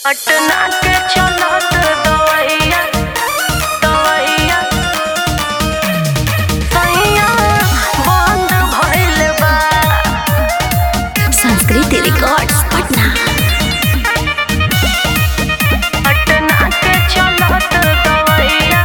पटना के चलत दवैया दवैया सैया बंद भइल बा संस्कृति रिकॉर्ड्स पटना पटना के चलत दवैया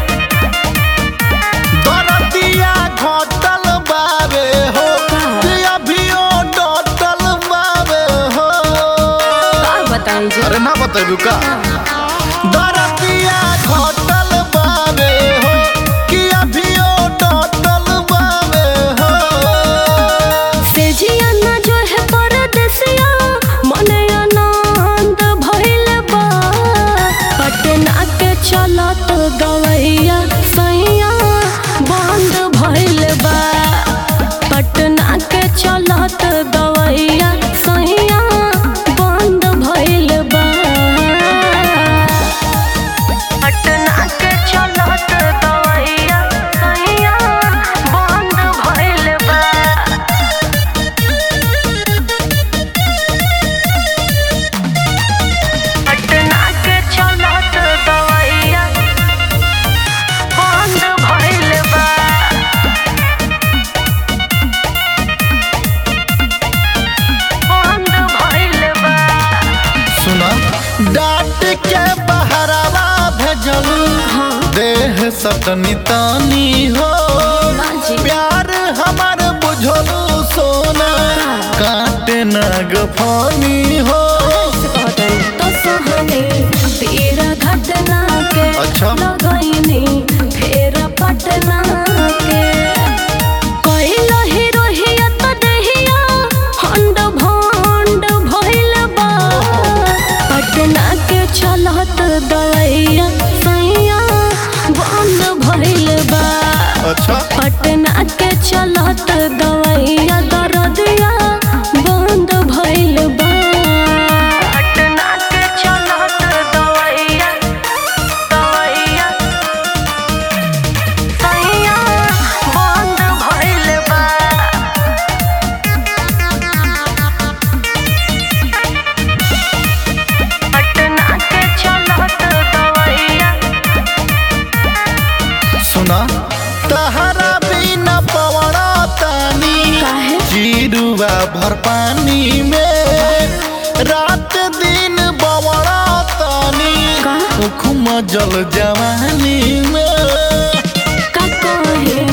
दरदिया घटल बावे हो कि अभियो डटल बावे हो बताई जी अरे ना बतेबू का दरदिया घटल बावे हो कि अभियो डटल बावे हो सेजिया ना जो है परदेसिया मने आनंद भइल बा पटना के चलत गवैया सैया बंद भइल बा पटना के चलत गवैया सैया बंद भइल बा पटना के चलत दवैया सैया बंद भइल बा पटना के चलत दवैया बंद भइल बा बंद भइल बा सुना डांट के बहरावा भेजल देह सतनी तानी हो बाजी। प्यार हमार बुझलू सोना काटे ना गफानी हो तो सहने तेरा घटना के अच्छा। लगैनी फेर पटना के कैल हिरोहिया तो दहिया हंड भंड भइल बा पटना के चलत दवैया सैया बंद भइल बा अच्छा पटना के चलत दवैया दरदिया बंद भइल बा पटना के चलत दवैया दवैया सैया बंद भइल बा पटना के चलत दवैया सुना तहरा बिना पवड़ा तानी काहे? जीरुआ भर पानी में रात दिन बवड़ा तानी का? उखुम जल जवानी में का कहे